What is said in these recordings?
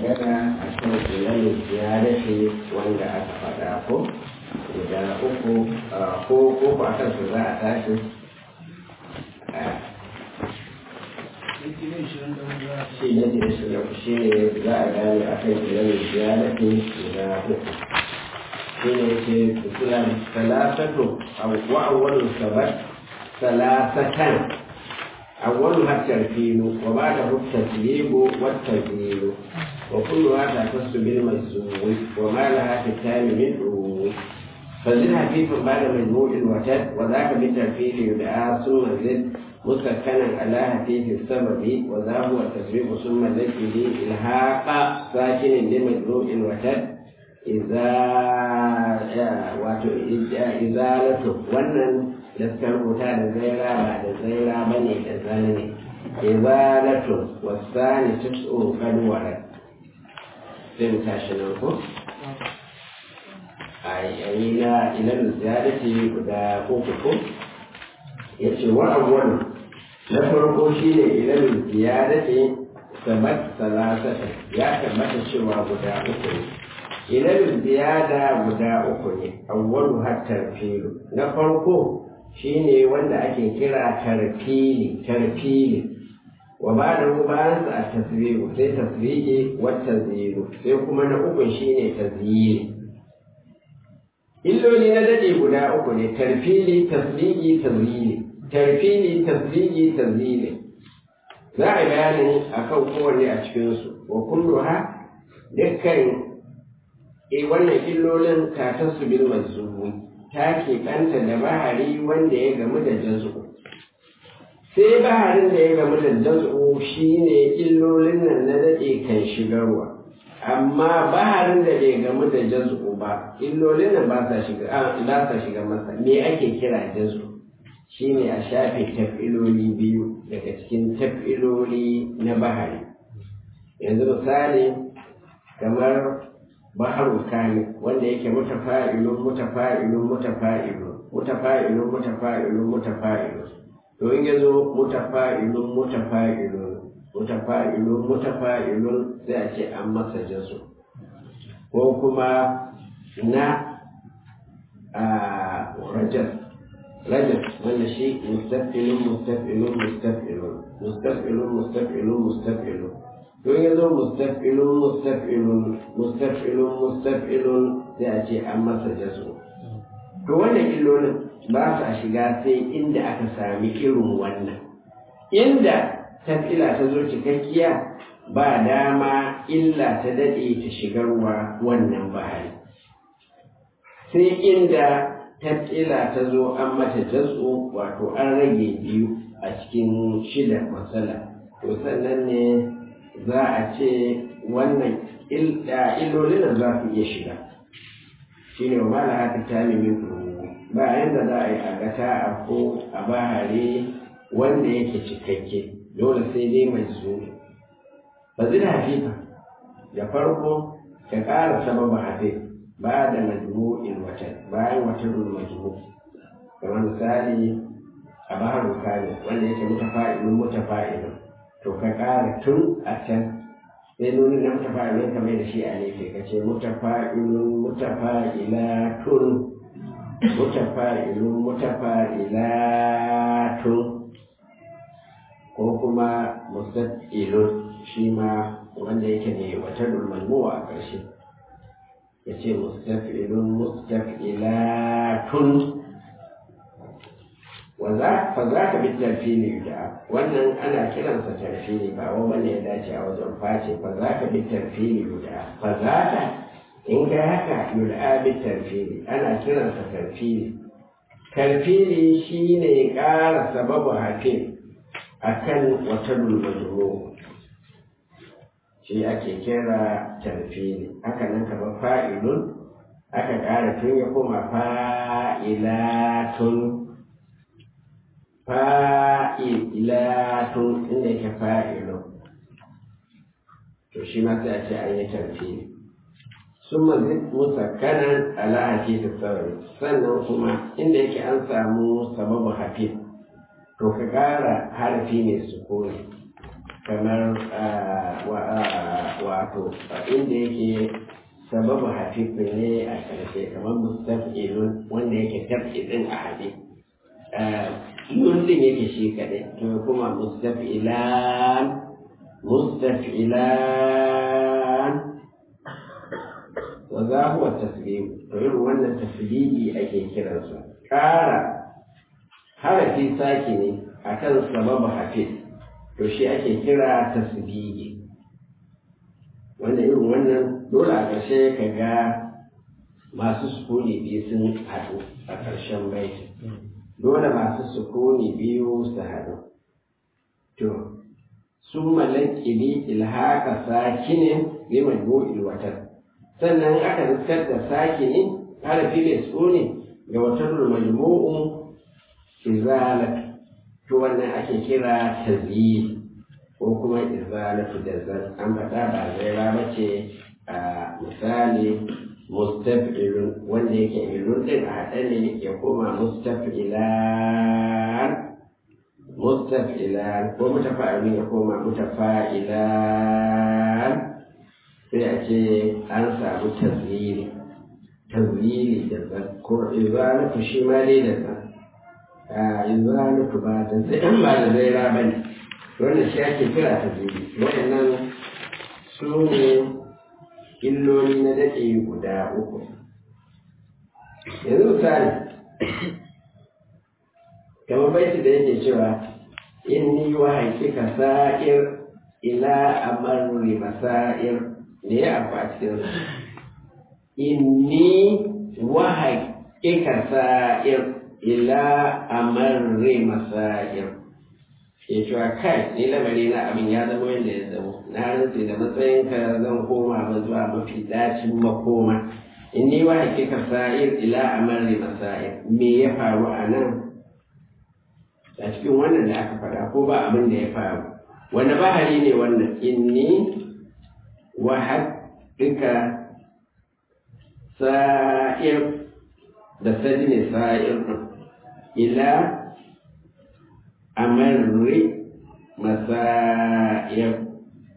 magana a kan ilimin ziyarati wanda aka faɗa ko guda uku ko ko a kan su za a tashi shi ne da shi da shi ne za a gane a kan ilimin ziyarati guda uku shi ne ke kusuran salasatu wa awwalun sabat salasatan أولها الترتيب وبعده التسليم والتجميل وكلها تختص بالمجزوم وما لها في التام من عموم فزد خفيف بعد مجموع وتد وذاك بالترتيب يدعى ثم زد مسكنا على خفيف السبب وذا هو التسبيب ثم زد به إلحاق ساكن لمجموع وتد إذا إزالته ونن da suka rubuta da zaira ba da zaira ba ne da zane ne izalatun wasani tis'u kadwara sai mu tashi nan ko a yayi na ilal ziyadati guda uku ko yace wa awwalu na farko shine ilal ziyadati sabat salasata ya tabbata cewa guda uku ne ilal ziyada guda uku ne awwalu hatta filu na farko shine wanda ake kira tarfili tarfili wa ba da bayan sa a tasbihu sai tasbihi wa tazyiru sai kuma na uku shine tazyiri illoli na dade guda uku ne tarfili tasbihi tazyiri tarfili tasbihi tazyiri za a bayani akan kowanne a cikin su wa kulluha dukkan eh wannan illolin ka tasbil mazmubi ta keɓanta da bahari wanda ya gamu da jazu sai baharin da ya gamu da jazu shi ne illolin nan na daɗe kan shigarwa amma baharin da bai gamu da jazu ba illolin nan ba sa shiga masa me ake kira jazu shi ne a shafe tafiloli biyu daga cikin tafiloli na bahari yanzu misali kamar baharul kamil wanda yake mutafa'ilun mutafa'ilun mutafa'ilun mutafa'ilun mutafa'ilun mutafa'ilun to in yazo mutafa'ilun mutafa'ilun mutafa'ilun mutafa'ilun sai a ce an masa jasu ko kuma na a rajas rajas wanda shi mustafilun mustafilun mustafilun mustafilun mustafilun mustafilun don ya zo mustafilun mustafilun mustafilun mustafilun sai a ce an masa jazo to wannan illolin ba sa shiga sai inda aka sami irin wannan inda tafila ta zo cikakkiya ba dama illa ta daɗe ta shigarwa wannan bahari sai inda tafila ta zo an mata jazo wato an rage biyu a cikin shida matsala to sannan ne za a ce wannan illolin nan za su iya shiga shi ne wa mala haka ta min ba yanda za a yi a gata a ko a bahare wanda yake cikakke dole sai dai mai zo ba zai da hafifa da farko ka ƙara sababa hafi ba da majmu'in watan bayan watan majmu kamar misali a bahar kare wanda yake mutafa'ilun mutafa'ilun to ka ƙara tun a can sai nuni na mutafa'ilun kamar da shi a nefe ka ce mutafa'ilun mutafa'ilatun mutafa'ilun mutafa'ilatun ko kuma mustaqilun shi ma wanda yake ne wata dulmalmuwa a ƙarshe ya ce mustaqilun mustaqilatun fa za ka bi tarfili da wannan ana kiransa tarfili ba wa wanda ya dace a wajen face fa za ka bi tarfili da fa za ka in ka haka yul'a bi tarfili ana kiransa tarfili tarfili shine ƙara sababu hafin akan wata dulmajuro shi ake kira tarfili haka nan kamar fa'ilun aka ƙara tun ya koma fa'ilatun fa'ilatun inda yake fa'ilun to shi ma sai a ce an yi tarfi sun mazin musakkanan ala hafifu sauri sannan kuma inda yake an samu sababu hafif to ka ƙara harafi mai sukuni kamar wato inda yake sababu hafifu ne a ƙarshe kamar mustafilun wanda yake tafilin a haɗe yun din yake shi kaɗai to kuma mustafilan mustafilan wa za huwa tasbihu to irin wannan tasbihi ake kiransa ƙara harafi saki ne akan sababu hafiz to shi ake kira tasbihi wanda irin wannan dole a ƙarshe ka ga masu sukuni biyu sun haɗu a ƙarshen baiti dole masu sukuni biyu su haɗu to su malakili ilhaka sakinin bi majmu'il watar sannan aka riskar da sakini harafi da sukuni ga watar majmu'u izalat to wannan ake kira tazyid ko kuma izalatu da zan an faɗa ba zaira ba ce a misali mustafilun wanda yake ilun din a haɗe ne ya koma mustafilan mustafilan ko mutafa'ilun ya koma mutafa'ilan sai a ce an samu tazlili tazlili da zan ko izalatu shi ma dai da zan izalatu ba da zai ba da zaira ba ne wannan shi ake kira ta zubi waɗannan su ne illoli na daɗe guda uku yanzu misali kamar baiti da yake cewa inni wa haƙiƙa sa'ir ila amarri masa'ir ne ya abu a cikin inni wa haƙiƙa sa'ir ila amarri masa'ir ya cewa kai ni lamari na abin ya zama yadda ya zama na rantse da matsayinka zan koma ba zuwa mafi dacin makoma in ni wa hakika sa'ir ila amarri masa'ir me ya faru a nan a cikin wannan da aka faɗa ko ba abin da ya faru wani bahari ne wannan inni wa hakika sa'ir da sadi ne sa'ir ila amarri masa'ir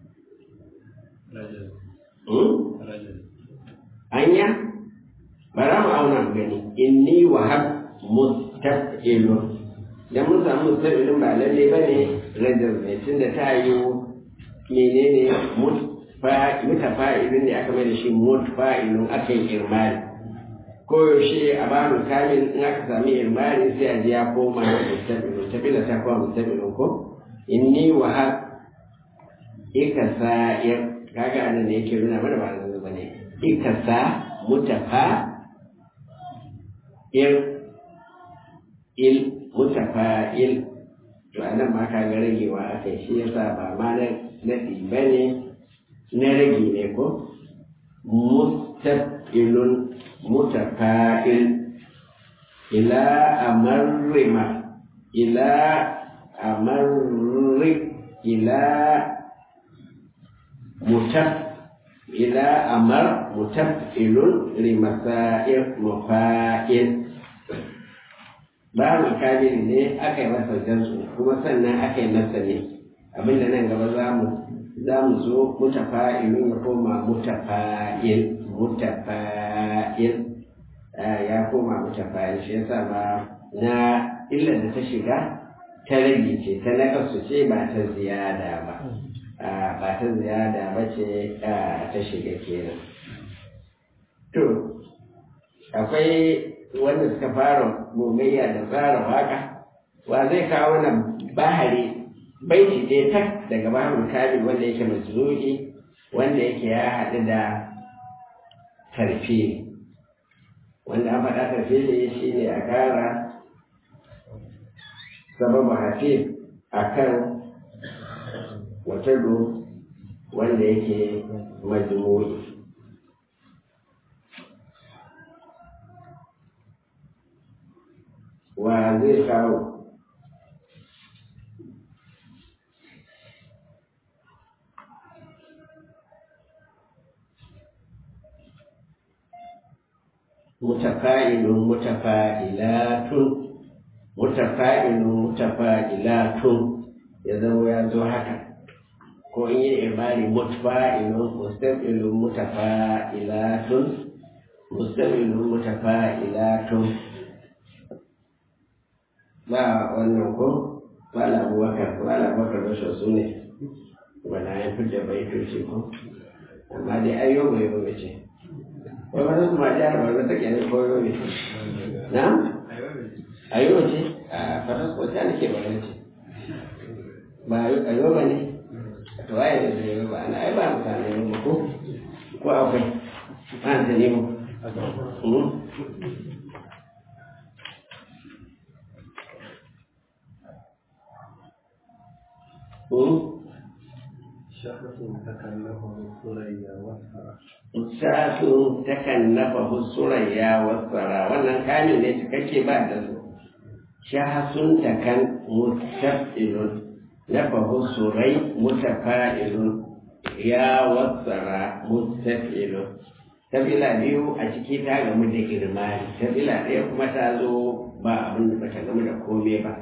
anya bara mu auna gani inni wahab mustaqilun dan mun samu mustaqilun ba lalle bane rajar ne tunda ta yi menene mutafa'ilun ne aka mai da shi mutafa'ilun aka yi irmani koyaushe a babu kamil in aka sami irmani sai a ji ya koma mustaqilun tabila ta koma mustaqilun ko inni wahab ikasa'ir kaga anan ne yake nuna mana ba zan bane ikasa mutafa il il mutafa il to anan ma kaga ragewa akai shi yasa ba ma na nadi bane na rage ne ko mustaqilun mutafa'il ila amarrima ila amarri ila mutaf ila amar mutaf'ilun limasa'ir mufa'il ba makabiri ne aka yi masa jansu kuma sannan aka yi masa ne abinda nan gaba za mu za mu zo mutafa'ilun ya koma mutafa'il mutafa'il ya koma mutafa'il shi yasa ba na illar da ta shiga ta rage ce ta nakasu ce ba ta ziyada ba ba ta ziyada ba ce ta shiga kenan to akwai wanda suka fara gogayya da tsara waka wa zai kawo na bahari baiti ɗaya tak daga baharul kamil wanda yake mazlu'i wanda yake ya haɗu da tarfi wanda an faɗa tarfi ne shi ne a ƙara sababu hafiz a kan watado wanda yake majmu'i wa zai kawo mutafa'ilun mutafa'ilatun mutafa'ilun mutafa'ilatun ya zama ya zo haka ko in yi imari mutfa'ilun mustaqilun mutafa'ilatun mustaqilun mutafa'ilatun ba wannan ko ba la abubakar ba la abubakar rashin su ne wala ya fi da baitoci ko amma dai ayyo bai ba ce ko ba su ma jihar ba ta kenan ko yau ne na ayyo ce a faras ko ta nake ba ce ba ayyo ba ne to waye da zai ba ana ai ba mutane ne ko ko akwai ba ta ne mu شخص تكلفه الثريا والثرى Sa'atu takan nafa surayya wasara wannan kani ne cikakke ba da su. Shahasun takan mustafilun nafa surai mutafa'ilun ya wasara mustafilun. Tabila biyu a ciki ta gamu da girmani, tabila ɗaya kuma ta zo ba abin da bata gamu da kome ba.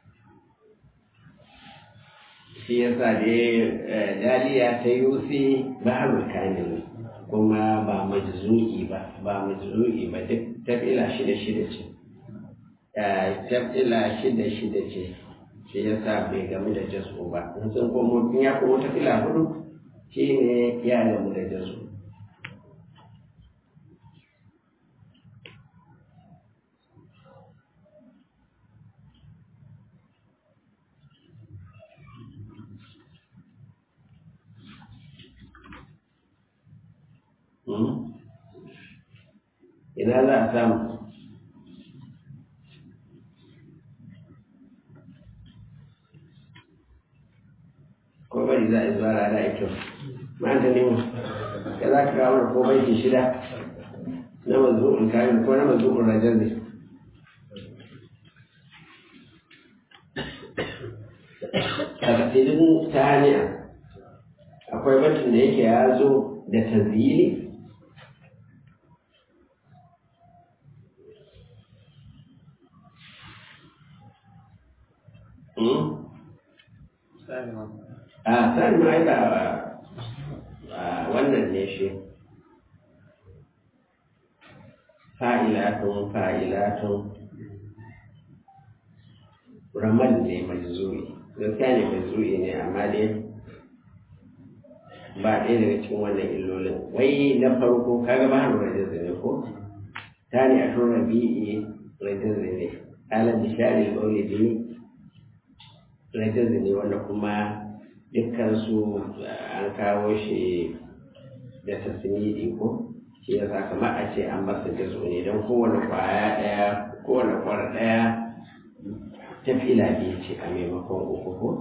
Shi yasa dai daliya ta yusi baharul kamil kuma ba majzu'i ba ba majzu'i ba duk tabila shida shida ce tabila shida shida ce shi yasa bai gamu da jasu ba in sun komo in ya komo tabila hudu shi ne ya gamu da jasu ina za a samu ko bari za a zuwa rana ito ma ta nemo ya za ka kawo ko baiti shida na mazu'ul kamil ko na mazu'ul rajar ne a kasidin ta hanya akwai batun da yake ya zo da tazili a sani ma ai ba wannan ne shi fa'ilatun fa'ilatun ramal ne mai zuri gaskiya ne mai zuri ne amma dai ba ɗaya daga cikin wannan illolin wai na farko kaga ba hannu rajin ne ko ta ne a tun rabi'i rajin ne alam bishari maulidi rajin ne wanda kuma dukkansu an kawo shi da tasmidi ko shi ya sa kamar a ce an masa jazo ne don kowane kwaya ɗaya kowane kwara ɗaya ta fila biyu ce a maimakon uku ko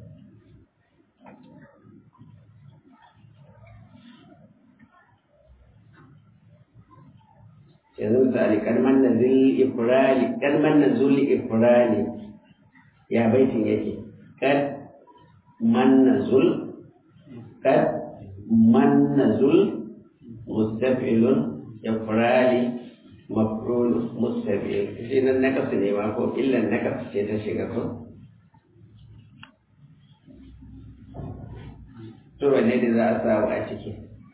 yanzu misali kalmar na zil ifrali kalmar na zul ifrali ya baitin yake kad man zul kad man zul mustafilun ifrali mafrul mustafil shi nan nakas ne ma ko illan nakas ce ta shiga ko to wanne da za a samu a ciki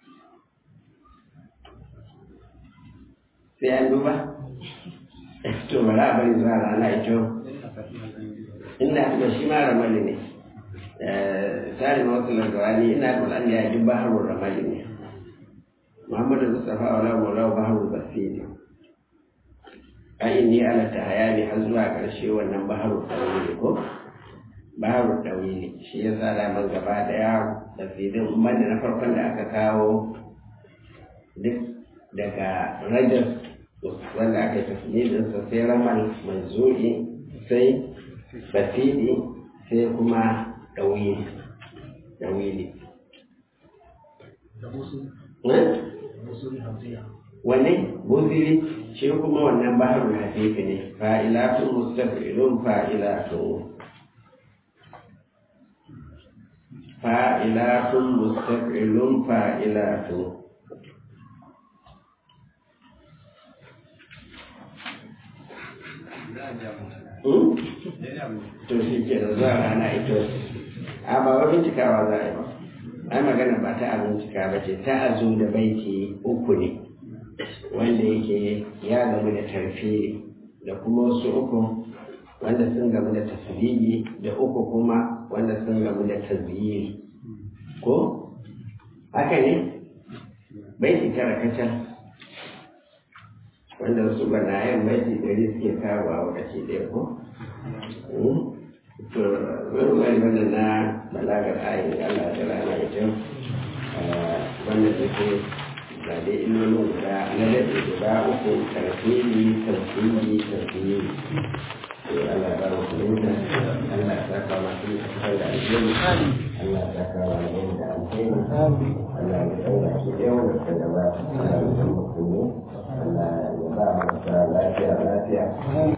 sai an duba to bari a bari zuwa rana ito inda da shi ma ramali ne tare ma wasu largawani ina da an ya ji baharun ramali ne muhammadu mustafa wala maula baharun basiri a inni ala ta hayani har zuwa ƙarshe wannan baharun ɗauyi ko baharun ɗauyi shi ya sa man gaba ɗaya basirin banda na farkon da aka kawo duk daga rajar wanda aka tafi sa sai ramal manzuri sai basiri sai kuma ɗauyi ɗauyi wane buziri shi kuma wannan baharul hafifi ne fa'ilatun mustafilun fa'ilatun fa'ilatun mustafilun fa'ilatun to shi ke da zuwa rana ito a ba wani cikawa za a yi ba ai magana ba ta abincika ba ce ta azu da baiti uku ne wanda yake ya gamu da tarfe da kuma wasu uku wanda sun gamu da tasbihi da uku kuma wanda sun gamu da tazyiri ko haka ne baiti tara kacal wanda wasu banayen baiti ɗari suke kawo a wakaci ɗaya ko to wani wani wannan na balagar ayin Allah da rana da kyau wannan da ke ga dai illolin guda na daɗe guda uku tarfili tarfili tarfili to Allah ba mu fahimta Allah ya saka masu kasar da alheri Allah ya saka wa alheri da alheri Allah ya saura shi ɗaya wanda suka gabata Allah ya san musulmi Allah ya ba mu lafiya lafiya